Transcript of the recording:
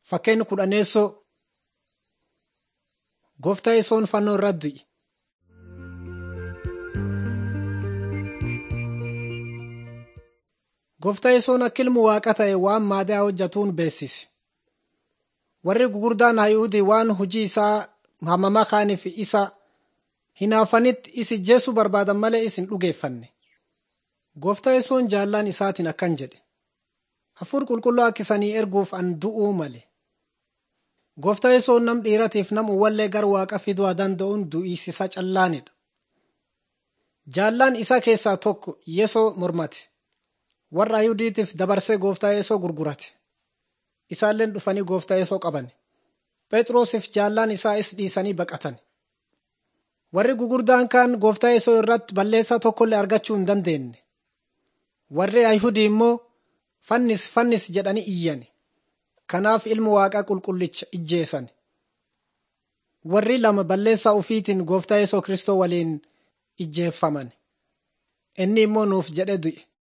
Fakkeenya kudhaneessoo gooftaa yesoon fannoo irratti du'e. Gooftaa yesoon akka ilmu waaqa ta'e waan maadaa hojjetuun beeksise. Warri gugurdaan Hayuudii waan hojii isaa hamamaa kaaniif isa hinaafanitti isi jeesuu barbaadan malee isin dhugeeffanne. Gooftaa yesoon jaallaan isaatiin akkan jedhe. Hafuur qulqulluu akka isanii erguuf an du'uu male. Gooftaa yesoon nam dhiiratiif nam uwwallee gara waaqa fiduu danda'uun du'isiisa callaanidha. Jaallaan isaa keessaa tokko yesoo mormate. Warra Ayuudiitiif dabarsee gooftaa yesoo gurgurate. Isaalleen dhufanii gooftaa yesoo qaban. Phexrosiif jaallaan isaa is dhiisanii baqatan. Warri gugurdaan kaan gooftaa yesoo irratti balleessaa tokkollee argachuu hin dandeenye. Warri Ayihudii immoo fannis fannis jedhanii iyyan. Kanaaf ilmu waaqaa qulqullicha ijjeesan. Warri lama balleessaa ufiitiin gooftaa yesoo Kristoo waliin ijjeeffaman. Inni immoo nuuf jedhe du'e.